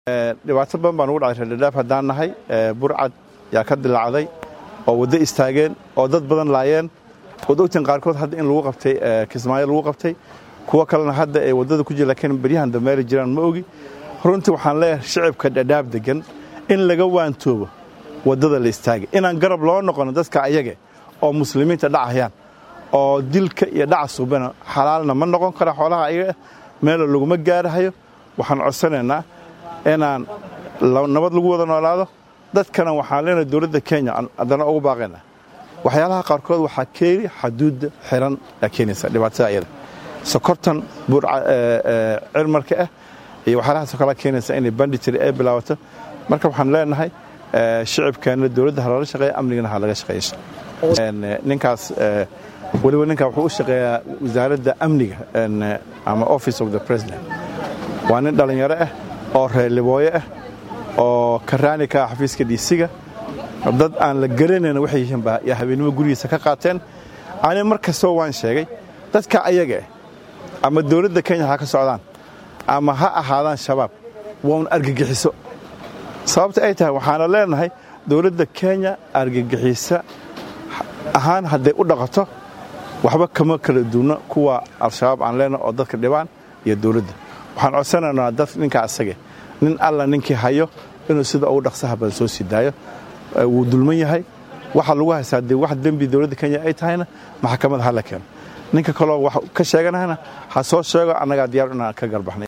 dhibaato badan baa nugu dhacay reerdhaaf haddaan nahay burcad yaa ka dilaacday oo waddo istaageen oo dad badan laayeen waad ogtiin qaarkood hadda in lagu qabtay kismaayo lagu qabtay kuwo kalena hadda ay waddada ku jira laakiin beryahan dambeeli jiraan ma ogi runtii waxaan leeyahay shicibka dhadhaab degan in laga waantoobo waddada la istaagay inaan garab loo noqono dadka ayage oo muslimiinta dhacayaan oo dilka iyo dhaca suubana xalaalna ma noqon kara xoolaha ayaga meelo laguma gaarahayo waxaan codsanaynaa inaan nabad lagu wada noolaado dadkana waxaan leenahay dowladda kenya haddana ugu baaqayna waxyaalaha qaarkood waxaa keeni xaduudda xiran aa keenaysa dhibaatada ayada sokortan cirmarka ah iyo waxyaalahaasoo kala keenaysa inay banditry ay bilaabato marka waxaan leenahay shicibkeenna dowladda ha loola shaqeeya amnigana ha laga shaqeeya ninkaas weliba ninkaa wuxuu u shaqeeyaa wasaaradda amniga ama office of the president waa nin dhallinyaro ah oo reerlibooyo ah oo karaani ka ah xafiiska dhiisiga dad aan la garanayn waxay yihiin baa yaa habeennimo gurigiisa ka qaateen ani mar kastoo waan sheegay dadka ayaga ah ama dowladda kenya ha ka socdaan ama ha ahaadaan shabaab waa un argagixiso sababta ay tahay waxaana leenahay dowladda kenya argagixisa ahaan hadday u dhaqato waxba kama kala duunno kuwa al-shabaab aan leenahay oo dadka dhibaan iyo dowladda waxaan codsanaynaa dad ninkaa asage nin alla ninkii hayo inuu sida ugu dhaqsaha badan soo sii daayo wuu dulman yahay waxa lagu haystaa dee wax dembi dowladda kenya ay tahayna maxkamada ha la keeno ninka kaloo wax ka sheeganahayna ha soo sheego annagaa diyaar inaan ka garbaxnay